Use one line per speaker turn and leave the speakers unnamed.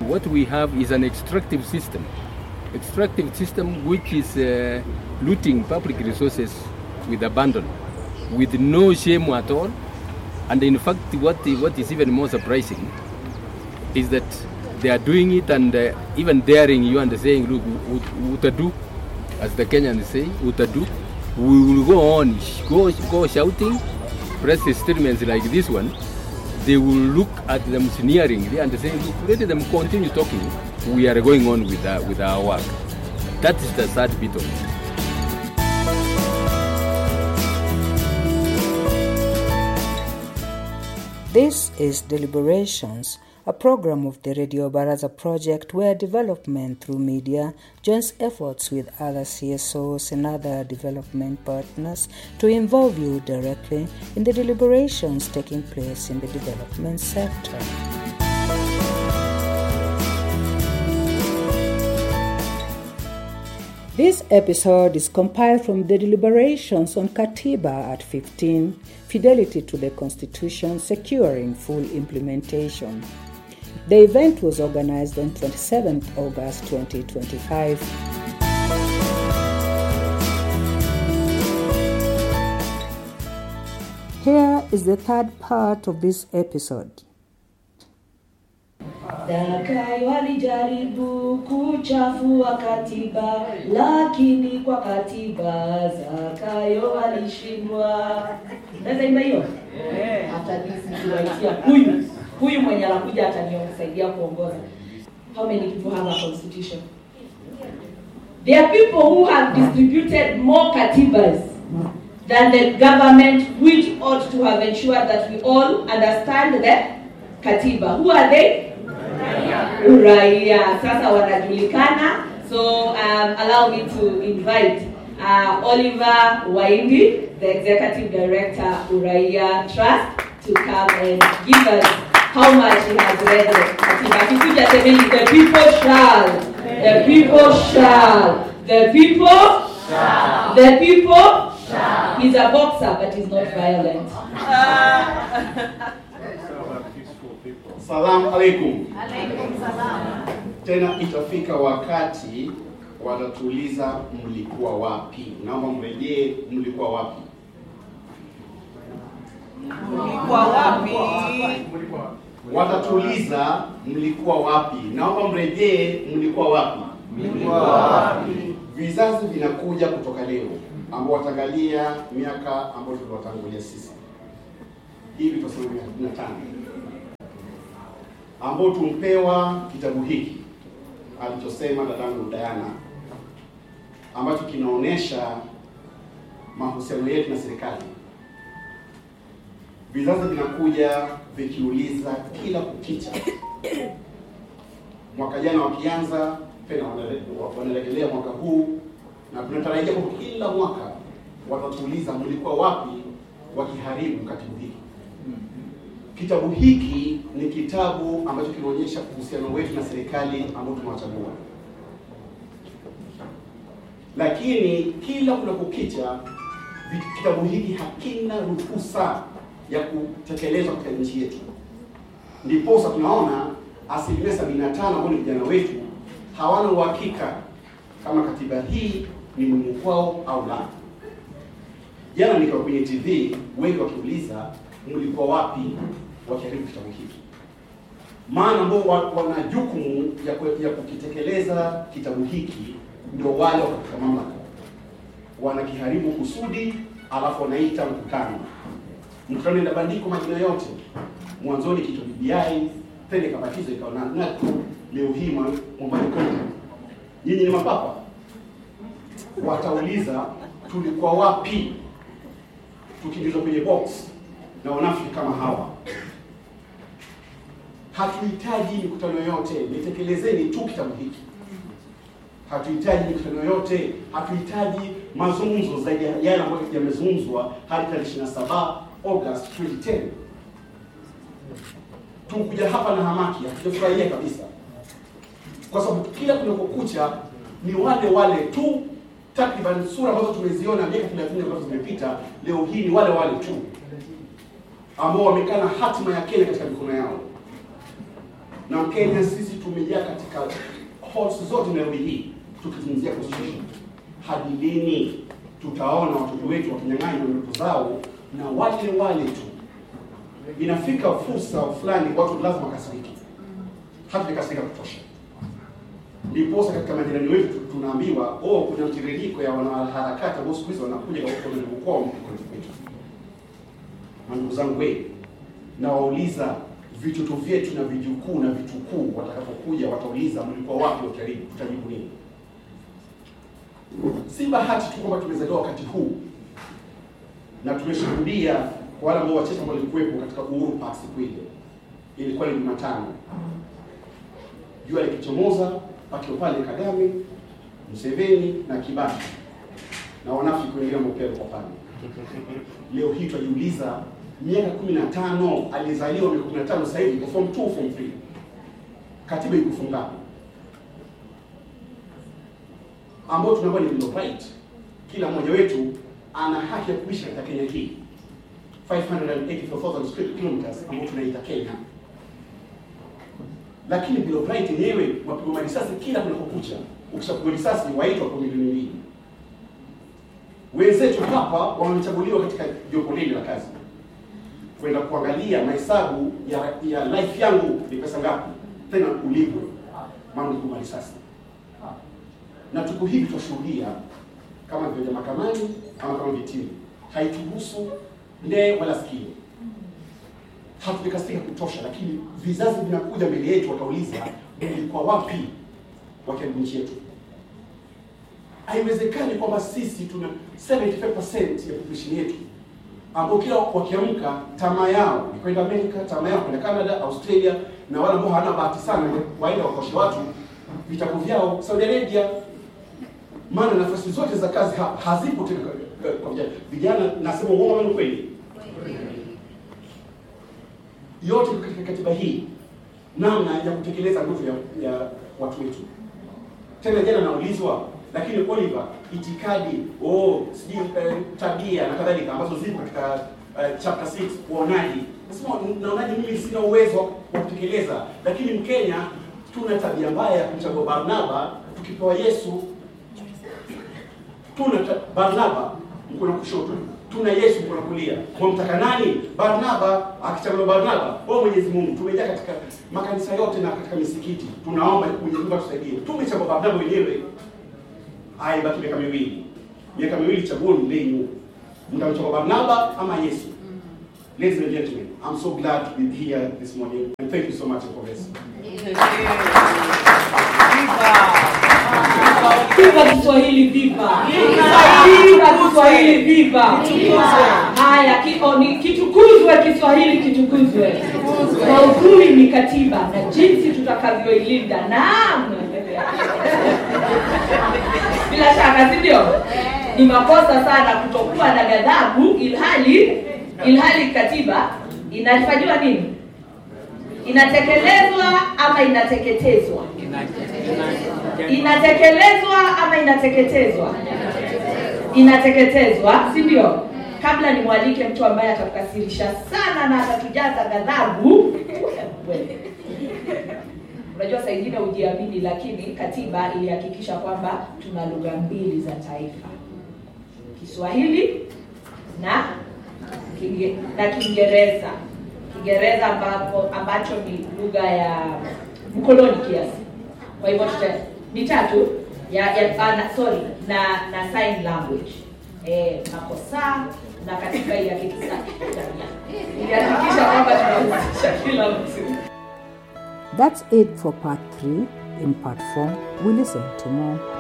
What we have is an extractive system, extractive system which is uh, looting public resources with abandon, with no shame at all. And in fact, what, what is even more surprising is that they are doing it and uh, even daring you and saying, look, ut- utadu, as the Kenyans say, utadu. We will go on, sh- go, go shouting, press statements like this one. They will look at them sneeringly and say, look, let them continue talking. We are going on with our, with our work. That is the sad bit of it.
This is Deliberations, a program of the Radio Baraza project where development through media joins efforts with other CSOs and other development partners to involve you directly in the deliberations taking place in the development sector. This episode is compiled from the deliberations on Katiba at 15, Fidelity to the Constitution, Securing Full Implementation. The event was organized on 27 August 2025. Here is the third part of this episode.
Dakai walijaribu kuchafua katiba, lakini kwa katiba Zakayo walishindwa. Naweza imba hiyo? Hata nisiwaitia huyu huyu mwenye anakuja atanisaidia kuongoza. How many people have a constitution? There are people who have distributed more katibas than the government which ought to have ensured that we all understand the katiba. Who are they? Uraia. Sasa wanajulikana. So um, allow me to invite uh, Oliver Waindi, the executive director Uraia Trust, to come and give us how much he has read the katiba. Akikuja semeni, the people shall, the people shall, the people shall, the people shall. He's a boxer, but he's not violent.
Salamu alaikum. Tena itafika wakati watatuuliza mlikuwa wapi. Naomba mrejee, mlikuwa wapi?
Mlikuwa wapi?
Watatuuliza mlikuwa wapi. Naomba mrejee, mlikuwa wapi? Vizazi vinakuja kutoka leo ambao wataangalia miaka ambayo tuliwatangulia sisi, hivi tunasema miaka kumi na tano ambao tumpewa kitabu hiki alichosema dadangu Diana, ambacho kinaonyesha mahusiano yetu na serikali. Vizazi vinakuja vikiuliza kila kukicha, mwaka jana wakianza tena wanale- wanarejelea mwaka huu, na tunatarajia kwamba kila mwaka watatuuliza mlikuwa wapi wakiharibu katibu hiki. Kitabu hiki ni kitabu ambacho kinaonyesha uhusiano wetu na serikali ambao tumewachagua, lakini kila kunapokicha vi- kitabu hiki hakina ruhusa ya kutekelezwa katika nchi yetu. Ndiposa tunaona asilimia sabini na tano ambao ni vijana wetu hawana uhakika kama katiba hii ni muhimu kwao au la. Jana nikiwa kwenye TV, wengi wakiuliza mlikuwa wapi wakiharibu kitabu hiki, maana ambao wa- wana jukumu ya, ku- ya kukitekeleza kitabu hiki ndio wale wako katika mamlaka, wanakiharibu kusudi, alafu wanaita mkutano. Mkutano inabandikwa majina yote, mwanzoni kitu BBI, tena ikabatizwa ikawa na NACO, leo hii mwa- mwambani kwetu, nyinyi ni mapapa. Watauliza tulikuwa wapi tukiingizwa kwenye box na wanafiki kama hawa. Hatuhitaji mikutano yote, nitekelezeni tu kitabu hiki. Hatuhitaji mikutano yote, hatuhitaji mazungumzo zaidi ya yale ambayo yamezungumzwa hadi tarehe 27 August 2010. Tumekuja hapa na hamaki, hatujafurahia kabisa, kwa sababu kila kunapokucha ni wale wale tu, takriban sura ambazo tumeziona miaka 30 ambazo zimepita, leo hii ni wale wale tu ambao wamekaa na hatima ya Kenya katika mikono yao. na Mkenya sisi tumejaa katika halls zote Nairobi hii tukizungumzia constitution. Hadi lini tutaona watoto wetu wakinyang'anywa ndoto zao na wale wale tu? Inafika fursa fulani watu lazima wakasiriki, hatujakasirika kutosha. Ndiposa katika majirani wetu tu- tunaambiwa oh, kuna mtiririko ya wanaharakati ambao siku hizi wanakuja katika mkoa wetu. Na ndugu zangu we, nawauliza vitoto vyetu na vijukuu na vitukuu watakapokuja, watauliza mlikuwa wapi wakaribu, tutajibu nini? Si bahati tu kwamba tumezaliwa wakati huu na tumeshuhudia kwa wale ambao wachache ambao walikuwepo katika Uhuru Park siku ile, ilikuwa ni Jumatano, jua likichomoza, pakiwa pale Kagame, Museveni na Kibaki na wanafiki wengine ambao pia walikuwa pale. Leo hii tunajiuliza miaka 15 alizaliwa miaka 15 sasa hivi iko form 2 form 3 katiba iko fungu ngapi ambao tunaambiwa ni bill of right kila mmoja wetu ana haki ya kuishi katika Kenya hii 584,000 square kilometers ambao tunaita Kenya lakini bill of right yenyewe wapigwa marisasi kila kunapokucha ukishapigwa risasi waitwa kwa milioni mbili wenzetu hapa wamechaguliwa katika jopo lile la kazi kwenda kuangalia mahesabu ya, ya life yangu ni pesa ngapi, tena ulipwe, maana ulipigwa risasi. Na tuko hivi twashuhudia kama vile mahakamani ama kama vitini, haituhusu ndee wala sikio. Hatujakasirika kutosha, lakini vizazi vinakuja mbele yetu, watauliza ulikuwa wapi wakiharibu nchi yetu? Haiwezekani kwamba sisi tuna 75% ya population yetu ambao kila wakiamka tamaa yao ni kwenda Amerika, tamaa yao kwenda Canada, Australia, na wale ambao hawana bahati sana waenda wakoshe watu vitabu vyao Saudi Arabia, maana nafasi zote za kazi ha hazipo tena kwa- kwa vijana. Vijana nasema uongo ama ni kweli? Yote iko katika katiba hii, namna ya kutekeleza ndoto ya, ya watu wetu. Tena jana naulizwa, lakini Oliver, itikadi oh, sijui eh, tabia na kadhalika ambazo zipo katika eh, chapter 6 uonaji. Nasema naonaje, mimi sina uwezo wa kutekeleza, lakini Mkenya tuna tabia mbaya ya kumchagua Barnaba tukipewa Yesu. Tuna ta- Barnaba mkono wa kushoto, tuna Yesu mkono wa kulia. Wamtaka nani? Barnaba. Akichaguliwa Barnaba, wewe Mwenyezi Mungu, tumejaa katika makanisa yote na katika misikiti, tunaomba Mwenyezi Mungu atusaidie. Tumechagua Barnaba wenyewe Haya, ibaki miaka miwili. Miaka miwili, chaguoni lenyu, mtamchagua Barnaba ama Yesu. Ladies and gentlemen, I'm so glad to be here this morning and thank you so much for this.
Viva Kiswahili, viva! Viva Kiswahili, viva! Haya, ki- o, ni- kitukuzwe Kiswahili, kitukuzwe. Maudhui ni katiba na jinsi tutakavyoilinda. Naam, bila shaka, si ndio? Ni makosa sana kutokuwa na ghadhabu, ilhali ilhali katiba inafanyiwa nini? Inatekelezwa ama inateketezwa? inatekelezwa ama inateketezwa? Inateketezwa, si ndio? Kabla nimwalike mtu ambaye atakukasirisha sana na atatujaza ghadhabu. Wewe. Unajua saa ingine hujiamini, lakini katiba ilihakikisha kwamba tuna lugha mbili za taifa, Kiswahili na Kinge, na Kiingereza. Kiingereza ambapo ambacho ni lugha ya mkoloni kiasi. Kwa hivyo tuta ni tatu ya, ya ah, na, sorry na na sign language eh, makosa na katika ya Kikiswahili ilihakikisha kwamba tunahusisha kila mtu.
That's it for part 3. In part 4, we listen to more.